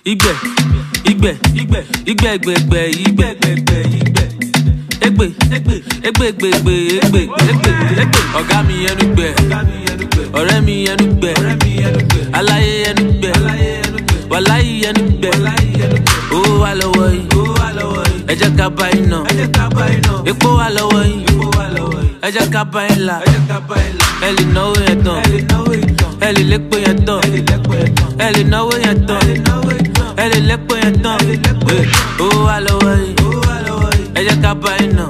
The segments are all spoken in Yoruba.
igbe igbe igbe igbe gbegbe igbe gbegbe igbe egbe egbe egbe gbegbe egbe egbe egbe ọ̀gá mi ẹnu gbẹ ọ̀rẹ́ mi ẹnu gbẹ aláyé ẹnu gbẹ wàláyé ẹnu gbẹ owó wà lọ́wọ́ yìí ẹ jẹ́ ká bá yín nà epo wà lọ́wọ́ yìí ẹ jẹ́ ká bá yín là ẹ lè náwó yẹn tán ẹ lè lépo yẹn tán ẹ lè náwó yẹn tán ẹ lè lépo yẹn tán owó wà lọ́wọ́ yìí ẹ jẹ́ ká bá yín nà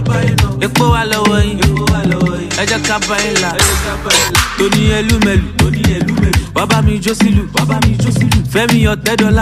epo wà lọ́wọ́ yìí ẹ jẹ́ ká bá yín là tóní ẹlúmẹlù wá bá mi jó sílù fẹ́mi ọ̀tẹ́ dọ́là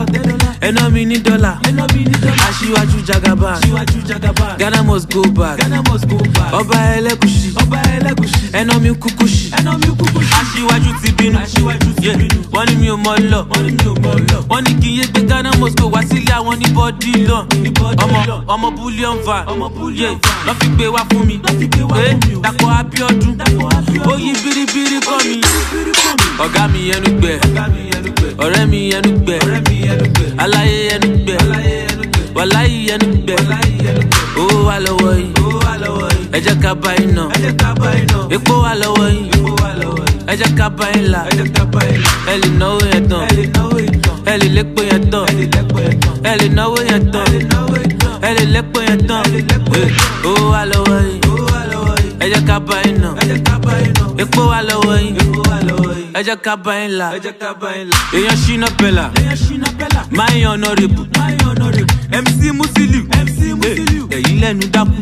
ẹná mi ní dọ́là aṣíwájú jagaba ghana must go back ọba ẹlẹ́gùsì ẹná mi kúkúsì aṣíwájú ti bínú Yeah, wọ́n ní mi ò mọ lọ wọ́n ní kí n yé gbé ghana must go wá sílé àwọn ní bọ́dí lọ ọmọ ọmọ bullion van Yeah, lọ́ fi gbé wá fún mi Eh, dàpọ̀ abiodun ó yí biribiri kọ́ mi ọ̀gá mi ẹnu gbẹ ọ̀rẹ́ mi ẹnu gbẹ aláyé ẹnu gbẹ wàláyé ẹnu gbẹ owó wà lọ́wọ́ yìí ẹ jẹ́ ká bá yín nà epo wà lọ́wọ́ yìí ẹ jẹ́ ká bá yín là ẹ lè náwó yẹn tán ẹ lè lépo yẹn tán ẹ lè náwó yẹn tán ẹ lè lépo yẹn tán owó wà lọ́wọ́ yìí ẹ jẹ́ ká bá yín nà epo wà lọ́wọ́ yìí ẹ jẹ́ ká bá yín là èèyàn ṣínà pẹ̀lá máa ń yan ọ̀nàrẹ́bù mc musiliu ẹ̀yìn lẹ́nu dákú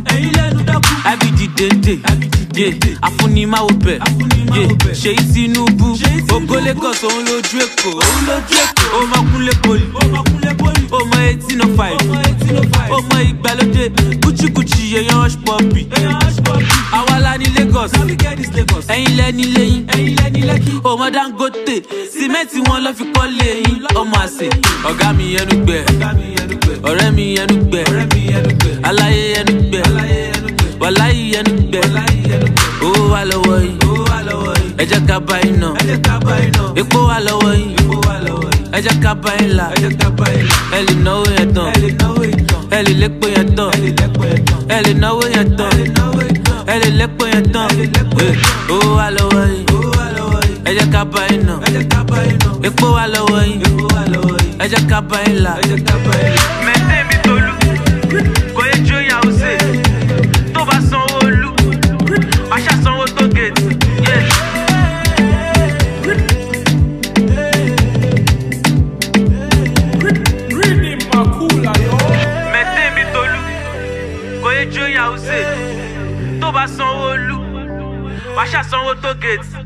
ibd dende afunimawo bẹ̀ ṣèyí tinubu ògo lagos òun lójú èkó ó mọ kúnlé poli ó mọ eighteen oh five ó mọ ìgbàlódé kúchíkúchí èèyàn hush puppy àwa la ní lagos ẹ̀yin lẹ́ni lẹ́yìn ó mọ dangote sìmẹ́ǹtì wọn lọ́ fi kọ́ lẹ́yìn ọmọ àṣẹ ọ̀gá mi ẹnu gbẹ ọ̀rẹ́ mi ẹnu gbẹ aláyé ẹnu gbẹ wàláyé ẹnu gbẹ owó wà lọ́wọ́ yìí ẹ jẹ́ ká bá yín nà epo wà lọ́wọ́ yìí ẹ jẹ́ ká bá yín là ẹ lè náwó yẹn tán ẹ lè lépo yẹn tán ẹ lè náwó yẹn tán ẹ lè lépo yẹn tán owó wà lọ́wọ́ yìí ẹ jẹ́ ká bá yín nà epo wà lọ́wọ́ yìí ẹ jẹ́ ká bá yín là. mẹ́tẹ́ mi tolú kò yẹ jó ìyàwó sè tó bá sanwó olú wàá ṣàsanwó tó gèètì. mẹ́tẹ́ mi tolú kò yẹ jó ìyàwó sè tó bá sanwó olú wàá ṣàsanwó tó gèètì.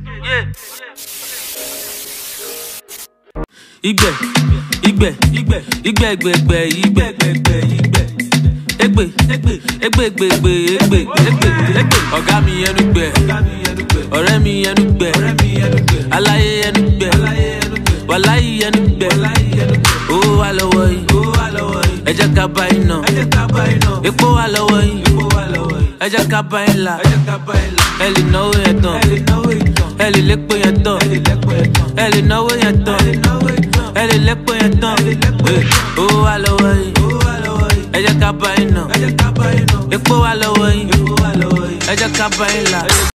igbe igbe igbe igbe gbegbe igbe gbegbe igbe egbe egbe egbe gbegbe egbe egbe egbe ọ̀gá mi ẹnu gbẹ ọ̀rẹ́ mi ẹnu gbẹ aláyé ẹnu gbẹ wàláyé ẹnu gbẹ owó wà lọ́wọ́ yìí ẹ jẹ́ ká bá yín nà epo wà lọ́wọ́ yìí ẹ jẹ́ ká bá yín là ẹ lè náwó yẹn tán ẹ lè lépo yẹn tán ẹ lè náwó yẹn tán ẹ lè lépo yẹn tán owó wà lọ́wọ́ yìí ẹ jẹ́ ká bá yín nà epo wà lọ́wọ́ yìí ẹ jẹ́ ká bá yín là.